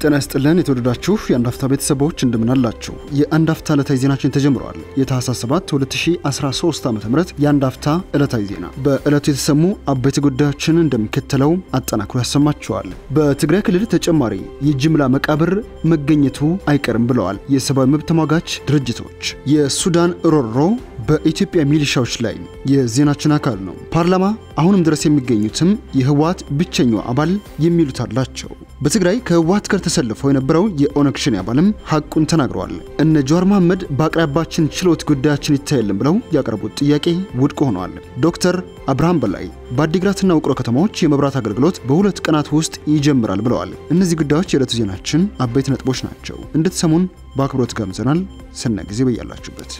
ጤና ይስጥልን የተወደዳችሁ የአንድ አፍታ ቤተሰቦች እንደምናላችሁ። የአንድ አፍታ ዕለታዊ ዜናችን ተጀምረዋል። የታህሳስ 7 2013 ዓ ም የአንድ አፍታ ዕለታዊ ዜና በዕለቱ የተሰሙ አበይት ጉዳዮችን እንደሚከተለው አጠናክሮ ያሰማችኋል። በትግራይ ክልል ተጨማሪ የጅምላ መቃብር መገኘቱ አይቀርም ብለዋል የሰብአዊ መብት ተሟጋች ድርጅቶች። የሱዳን ሮሮ በኢትዮጵያ ሚሊሻዎች ላይ የዜናችን አካል ነው። ፓርላማ አሁንም ድረስ የሚገኙትም የህወሓት ብቸኛው አባል የሚሉት አላቸው። በትግራይ ከህወሓት ጋር ተሰልፈው የነበረው የኦነግ ሸኔ አባልም ሐቁን ተናግረዋል። እነ ጀዋር መሐመድ በአቅራቢያችን ችሎት ጉዳያችን ይታየልን ብለው ያቀረቡት ጥያቄ ውድቅ ሆኗል። ዶክተር አብርሃም በላይ በአዲግራትና ውቅሮ ከተማዎች የመብራት አገልግሎት በሁለት ቀናት ውስጥ ይጀምራል ብለዋል። እነዚህ ጉዳዮች የዕለቱ ዜናችን አበይት ነጥቦች ናቸው። እንድትሰሙን በአክብሮት ጋብዘናል። ሰና ጊዜ በያላችሁበት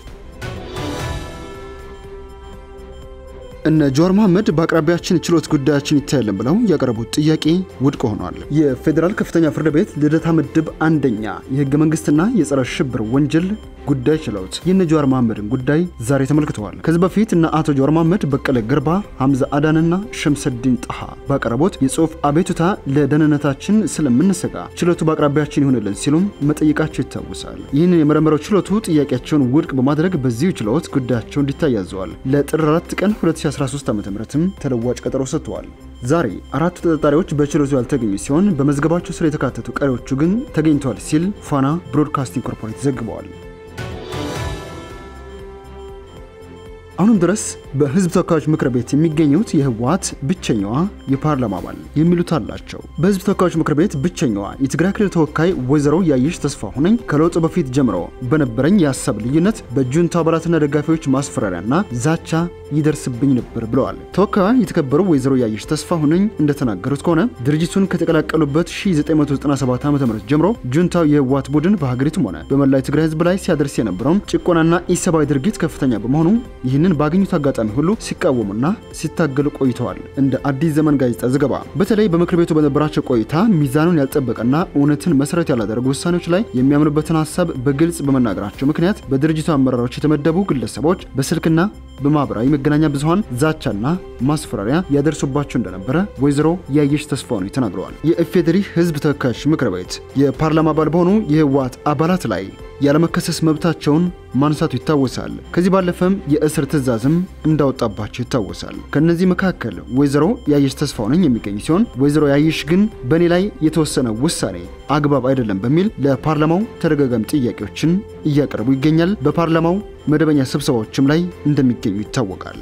እነ ጀዋር መሐመድ በአቅራቢያችን ችሎት ጉዳያችን ይታያልን ብለው ያቀረቡት ጥያቄ ውድቅ ሆኗል። የፌዴራል ከፍተኛ ፍርድ ቤት ልደታ ምድብ አንደኛ የህገ መንግስትና የጸረ ሽብር ወንጀል ጉዳይ ችሎት የነ ጀዋር መሐመድን ጉዳይ ዛሬ ተመልክተዋል። ከዚህ በፊት እነ አቶ ጀዋር መሐመድ፣ በቀለ ገርባ፣ ሐምዛ አዳንና ሸምሰዲን ጣሃ ባቀረቡት የጽሁፍ አቤቱታ ለደህንነታችን ስለምንሰጋ ችሎቱ በአቅራቢያችን ይሆንልን ሲሉም መጠየቃቸው ይታወሳል። ይህንን የመረመረው ችሎቱ ጥያቄያቸውን ውድቅ በማድረግ በዚሁ ችሎት ጉዳያቸው እንዲታይ ያዘዋል። ለጥር 4 ቀን 2013 ዓ.ም ተለዋጭ ቀጠሮ ሰጥተዋል። ዛሬ አራቱ ተጠርጣሪዎች በችሎቱ ያልተገኙ ሲሆን በመዝገባቸው ስር የተካተቱ ቀሪዎቹ ግን ተገኝተዋል ሲል ፋና ብሮድካስቲንግ ኮርፖሬት ዘግበዋል። አሁንም ድረስ በህዝብ ተወካዮች ምክር ቤት የሚገኙት የህወሓት ብቸኛዋ የፓርላማ አባል የሚሉት አላቸው። በህዝብ ተወካዮች ምክር ቤት ብቸኛዋ የትግራይ ክልል ተወካይ ወይዘሮ ያየሽ ተስፋ ሁነኝ ከለውጡ በፊት ጀምሮ በነበረኝ የሀሳብ ልዩነት በጁንታ አባላትና ደጋፊዎች ማስፈራሪያና ዛቻ ይደርስብኝ ነበር ብለዋል። ተወካዩ የተከበሩ ወይዘሮ ያየሽ ተስፋ ሁነኝ እንደተናገሩት ከሆነ ድርጅቱን ከተቀላቀሉበት 1997 ዓ ም ጀምሮ ጁንታው የህወሓት ቡድን በሀገሪቱም ሆነ በመላ የትግራይ ህዝብ ላይ ሲያደርስ የነበረውን ጭቆናና ኢሰብአዊ ድርጊት ከፍተኛ በመሆኑ ይህንን ባገኙት አጋጣሚ ሁሉ ሲቃወሙና ሲታገሉ ቆይተዋል። እንደ አዲስ ዘመን ጋዜጣ ዘገባ በተለይ በምክር ቤቱ በነበራቸው ቆይታ ሚዛኑን ያልጠበቀና እውነትን መሰረት ያላደረጉ ውሳኔዎች ላይ የሚያምኑበትን ሀሳብ በግልጽ በመናገራቸው ምክንያት በድርጅቱ አመራሮች የተመደቡ ግለሰቦች በስልክና በማህበራዊ መገናኛ ብዙኃን ዛቻና ማስፈራሪያ ያደርሱባቸው እንደነበረ ወይዘሮ ያየሽ ተስፋሁነኝ ተናግረዋል። የኢፌዴሪ ህዝብ ተወካዮች ምክር ቤት የፓርላማ አባል በሆኑ የህወሓት አባላት ላይ ያለመከሰስ መብታቸውን ማንሳቱ ይታወሳል። ከዚህ ባለፈም የእስር ትዕዛዝም እንዳወጣባቸው ይታወሳል። ከነዚህ መካከል ወይዘሮ ያየሽ ተስፋሁነኝ የሚገኝ ሲሆን ወይዘሮ ያየሽ ግን በእኔ ላይ የተወሰነ ውሳኔ አግባብ አይደለም በሚል ለፓርላማው ተደጋጋሚ ጥያቄዎችን እያቀረቡ ይገኛል። በፓርላማው መደበኛ ስብሰባዎችም ላይ እንደሚገኙ ይታወቃል።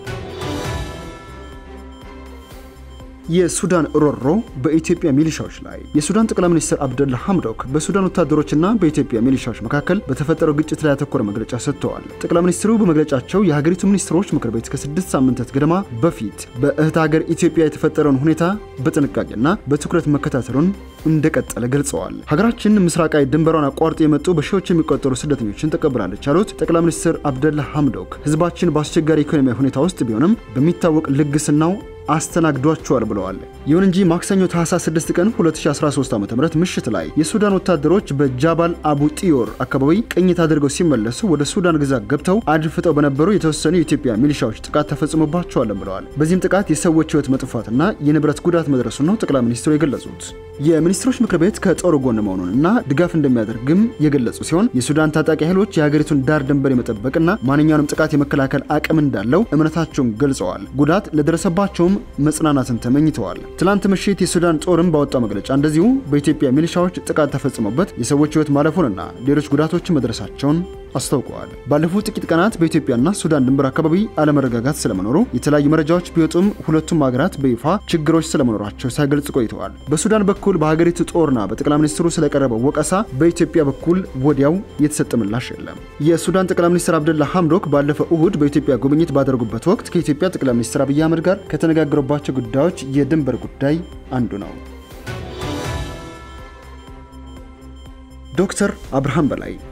የሱዳን ሮሮ በኢትዮጵያ ሚሊሻዎች ላይ የሱዳን ጠቅላይ ሚኒስትር አብደላ ሐምዶክ በሱዳን ወታደሮችና በኢትዮጵያ ሚሊሻዎች መካከል በተፈጠረው ግጭት ላይ ያተኮረ መግለጫ ሰጥተዋል። ጠቅላይ ሚኒስትሩ በመግለጫቸው የሀገሪቱ ሚኒስትሮች ምክር ቤት ከስድስት ሳምንታት ገደማ በፊት በእህት ሀገር ኢትዮጵያ የተፈጠረውን ሁኔታ በጥንቃቄና በትኩረት መከታተሉን እንደቀጠለ ገልጸዋል። ሀገራችን ምስራቃዊ ድንበሯን አቋርጦ የመጡ በሺዎች የሚቆጠሩ ስደተኞችን ተቀብላለች ያሉት ጠቅላይ ሚኒስትር አብደላ ሐምዶክ ህዝባችን በአስቸጋሪ ኢኮኖሚያዊ ሁኔታ ውስጥ ቢሆንም በሚታወቅ ልግስናው አስተናግዷቸዋል ብለዋል። ይሁን እንጂ ማክሰኞ ታህሳስ 6 ቀን 2013 ዓ.ም ምሽት ላይ የሱዳን ወታደሮች በጃባል አቡ ጢዮር አካባቢ ቅኝት አድርገው ሲመለሱ ወደ ሱዳን ግዛት ገብተው አድፍጠው በነበሩ የተወሰኑ የኢትዮጵያ ሚሊሻዎች ጥቃት ተፈጽሞባቸዋል ብለዋል። በዚህም ጥቃት የሰዎች ህይወት መጥፋትና የንብረት ጉዳት መድረሱን ነው ጠቅላይ ሚኒስትሩ የገለጹት። የሚኒስትሮች ምክር ቤት ከጦሩ ጎን መሆኑንና ድጋፍ እንደሚያደርግም የገለጹ ሲሆን የሱዳን ታጣቂ ኃይሎች የሀገሪቱን ዳር ድንበር የመጠበቅና ማንኛውንም ጥቃት የመከላከል አቅም እንዳለው እምነታቸውን ገልጸዋል። ጉዳት ለደረሰባቸውም መጽናናትን ተመኝተዋል። ትላንት ምሽት የሱዳን ጦርም ባወጣው መግለጫ እንደዚሁ በኢትዮጵያ ሚሊሻዎች ጥቃት ተፈጽሞበት የሰዎች ህይወት ማለፉንና ሌሎች ጉዳቶችን መድረሳቸውን አስታውቀዋል። ባለፉት ጥቂት ቀናት በኢትዮጵያና ሱዳን ድንበር አካባቢ አለመረጋጋት ስለመኖሩ የተለያዩ መረጃዎች ቢወጡም ሁለቱም ሀገራት በይፋ ችግሮች ስለመኖራቸው ሳይገልጽ ቆይተዋል። በሱዳን በኩል በሀገሪቱ ጦርና በጠቅላይ ሚኒስትሩ ስለቀረበው ወቀሳ በኢትዮጵያ በኩል ወዲያው የተሰጠ ምላሽ የለም። የሱዳን ጠቅላይ ሚኒስትር አብደላ ሐምዶክ ባለፈው እሁድ በኢትዮጵያ ጉብኝት ባደረጉበት ወቅት ከኢትዮጵያ ጠቅላይ ሚኒስትር አብይ አህመድ ጋር ከተነጋገሩባቸው ጉዳዮች የድንበር ጉዳይ አንዱ ነው። ዶክተር አብርሃም በላይ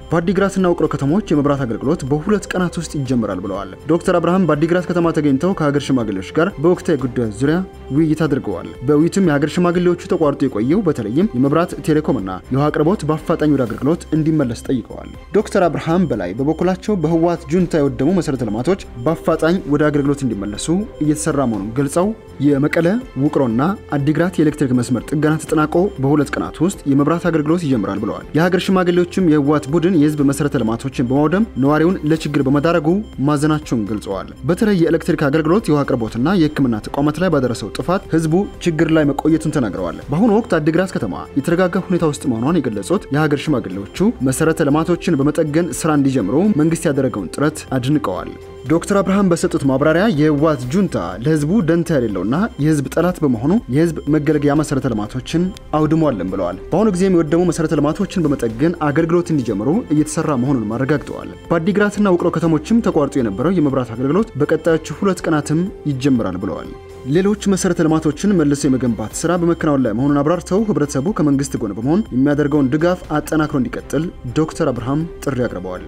በአዲግራትና ውቅሮ ከተሞች የመብራት አገልግሎት በሁለት ቀናት ውስጥ ይጀምራል ብለዋል። ዶክተር አብርሃም በአዲግራት ከተማ ተገኝተው ከሀገር ሽማግሌዎች ጋር በወቅታዊ ጉዳዮች ዙሪያ ውይይት አድርገዋል። በውይይቱም የሀገር ሽማግሌዎቹ ተቋርጦ የቆየው በተለይም የመብራት ቴሌኮምና የውሃ አቅርቦት በአፋጣኝ ወደ አገልግሎት እንዲመለስ ጠይቀዋል። ዶክተር አብርሃም በላይ በበኩላቸው በህወሓት ጁንታ የወደሙ መሰረተ ልማቶች በአፋጣኝ ወደ አገልግሎት እንዲመለሱ እየተሰራ መሆኑን ገልጸው የመቀለ ውቅሮና አዲግራት የኤሌክትሪክ መስመር ጥገና ተጠናቆ በሁለት ቀናት ውስጥ የመብራት አገልግሎት ይጀምራል ብለዋል። የሀገር ሽማግሌዎችም የህወሓት ቡድን የህዝብ መሰረተ ልማቶችን በማውደም ነዋሪውን ለችግር በመዳረጉ ማዘናቸውን ገልጸዋል። በተለይ የኤሌክትሪክ አገልግሎት፣ የውሃ አቅርቦትና የህክምና ተቋማት ላይ ባደረሰው ጥፋት ህዝቡ ችግር ላይ መቆየቱን ተናግረዋል። በአሁኑ ወቅት አዲግራት ከተማ የተረጋጋ ሁኔታ ውስጥ መሆኗን የገለጹት የሀገር ሽማግሌዎቹ መሰረተ ልማቶችን በመጠገን ስራ እንዲጀምሩ መንግስት ያደረገውን ጥረት አድንቀዋል። ዶክተር አብርሃም በሰጡት ማብራሪያ የህወሓት ጁንታ ለህዝቡ ደንታ የሌለውና የህዝብ ጠላት በመሆኑ የህዝብ መገልገያ መሰረተ ልማቶችን አውድሟለን ብለዋል። በአሁኑ ጊዜም የወደሙ መሰረተ ልማቶችን በመጠገን አገልግሎት እንዲጀምሩ እየተሰራ መሆኑን አረጋግጠዋል። በአዲግራትና ውቅሮ ከተሞችም ተቋርጦ የነበረው የመብራት አገልግሎት በቀጣዮቹ ሁለት ቀናትም ይጀምራል ብለዋል። ሌሎች መሰረተ ልማቶችን መልሶ የመገንባት ስራ በመከናወን ላይ መሆኑን አብራርተው ህብረተሰቡ ከመንግስት ጎን በመሆን የሚያደርገውን ድጋፍ አጠናክሮ እንዲቀጥል ዶክተር አብርሃም ጥሪ አቅርበዋል።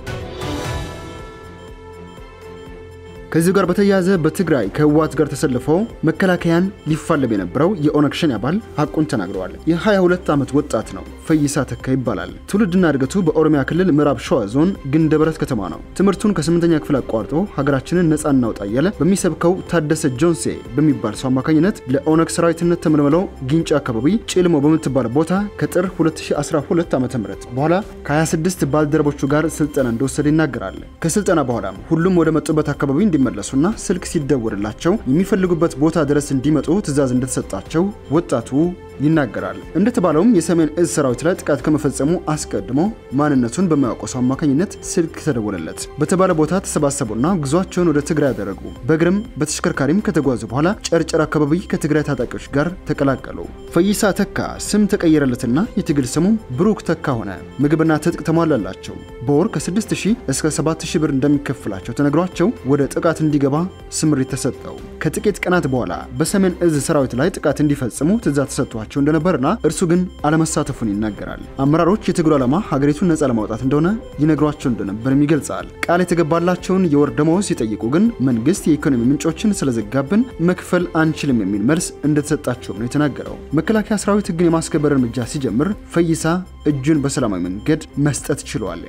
ከዚህ ጋር በተያያዘ በትግራይ ከህወሓት ጋር ተሰልፈው መከላከያን ሊፋለም የነበረው የኦነግ ሸኔ አባል ሀቁን ተናግረዋል። የ22 ዓመት ወጣት ነው። ፈይሳ ተካ ይባላል። ትውልድና እድገቱ በኦሮሚያ ክልል ምዕራብ ሸዋ ዞን ግንደበረት ከተማ ነው። ትምህርቱን ከስምንተኛ ክፍል አቋርጦ ሀገራችንን ነፃ እናውጣ እያለ በሚሰብከው ታደሰ ጆንሴ በሚባል ሰው አማካኝነት ለኦነግ ሰራዊትነት ተመልምለው ጊንጫ አካባቢ ጭልሞ በምትባል ቦታ ከጥር 2012 ዓ ም በኋላ ከ26 ባልደረቦቹ ጋር ስልጠና እንደወሰደ ይናገራል። ከስልጠና በኋላም ሁሉም ወደ መጡበት አካባቢ እንዲመለሱና ስልክ ሲደወልላቸው የሚፈልጉበት ቦታ ድረስ እንዲመጡ ትዕዛዝ እንደተሰጣቸው ወጣቱ ይናገራል። እንደተባለውም የሰሜን እዝ ሰራዊት ላይ ጥቃት ከመፈጸሙ አስቀድሞ ማንነቱን በማያውቀው ሰው አማካኝነት ስልክ ተደወለለት። በተባለ ቦታ ተሰባሰቡና ጉዟቸውን ወደ ትግራይ ያደረጉ። በእግርም በተሽከርካሪም ከተጓዙ በኋላ ጨርጨር አካባቢ ከትግራይ ታጣቂዎች ጋር ተቀላቀሉ። ፈይሳ ተካ ስም ተቀየረለትና የትግል ስሙ ብሩክ ተካ ሆነ። ምግብና ትጥቅ ተሟላላቸው። በወር ከ6000 እስከ 7000 ብር እንደሚከፍላቸው ተነግሯቸው ወደ ጥቃት እንዲገባ ስምሪት ተሰጠው። ከጥቂት ቀናት በኋላ በሰሜን እዝ ሰራዊት ላይ ጥቃት እንዲፈጽሙ ትዕዛዝ ተሰጥቷቸው እንደነበርና እርሱ ግን አለመሳተፉን ይናገራል። አመራሮች የትግሉ ዓላማ ሀገሪቱን ነፃ ለማውጣት እንደሆነ ይነግሯቸው እንደነበርም ይገልጻል። ቃል የተገባላቸውን የወር ደመወዝ ሲጠይቁ ግን መንግስት የኢኮኖሚ ምንጮችን ስለዘጋብን መክፈል አንችልም የሚል መልስ እንደተሰጣቸውም ነው የተናገረው። መከላከያ ሰራዊት ህግን የማስከበር እርምጃ ሲጀምር ፈይሳ እጁን በሰላማዊ መንገድ መስጠት ችሏል።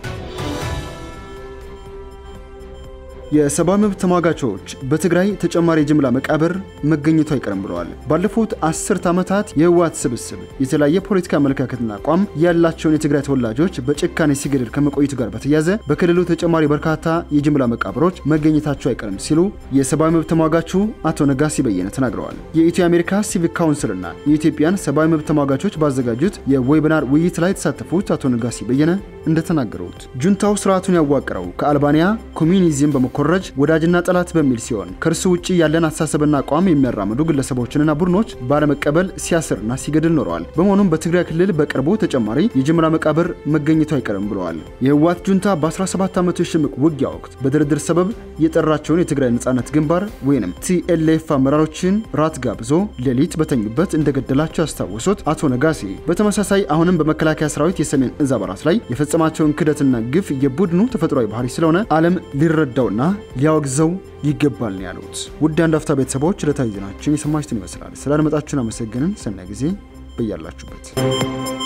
የሰብአዊ መብት ተሟጋቾች በትግራይ ተጨማሪ የጅምላ መቃብር መገኘቱ አይቀርም ብለዋል። ባለፉት አስርት ዓመታት የህወሓት ስብስብ የተለያየ ፖለቲካ አመለካከትና አቋም ያላቸውን የትግራይ ተወላጆች በጭካኔ ሲገድል ከመቆየቱ ጋር በተያያዘ በክልሉ ተጨማሪ በርካታ የጅምላ መቃብሮች መገኘታቸው አይቀርም ሲሉ የሰብአዊ መብት ተሟጋቹ አቶ ነጋሲ በየነ ተናግረዋል። የኢትዮ አሜሪካ ሲቪክ ካውንስልና የኢትዮጵያን ሰብአዊ መብት ተሟጋቾች ባዘጋጁት የዌቢናር ውይይት ላይ የተሳተፉት አቶ ነጋሲ በየነ እንደተናገሩት ጁንታው ስርዓቱን ያዋቀረው ከአልባንያ ኮሚኒዝም በመኮረጅ ወዳጅና ጠላት በሚል ሲሆን ከእርሱ ውጭ ያለን አስተሳሰብና አቋም የሚያራምዱ ግለሰቦችንና ቡድኖች ባለመቀበል ሲያስርና ሲገድል ኖረዋል። በመሆኑም በትግራይ ክልል በቅርቡ ተጨማሪ የጅምላ መቃብር መገኘቱ አይቀርም ብለዋል። የህወሓት ጁንታ በ17 ዓመቱ የሽምቅ ውጊያ ወቅት በድርድር ሰበብ የጠራቸውን የትግራይ ነጻነት ግንባር ወይም ቲኤልኤፍ አመራሮችን ራት ጋብዞ ሌሊት በተኙበት እንደገደላቸው ያስታወሱት አቶ ነጋሴ በተመሳሳይ አሁንም በመከላከያ ሰራዊት የሰሜን እዝ አባላት ላይ የፈጸማቸውን ክደትና ግፍ የቡድኑ ተፈጥሯዊ ባህሪ ስለሆነ ዓለም ሊረዳውና ሊያወግዘው ይገባል ነው ያሉት። ውድ አንድ አፍታ ቤተሰቦች ዕለታዊ ዜናችን የሰማችሁትን ይመስላል። ስላደመጣችሁን አመሰግንን። ሰናይ ጊዜ በያላችሁበት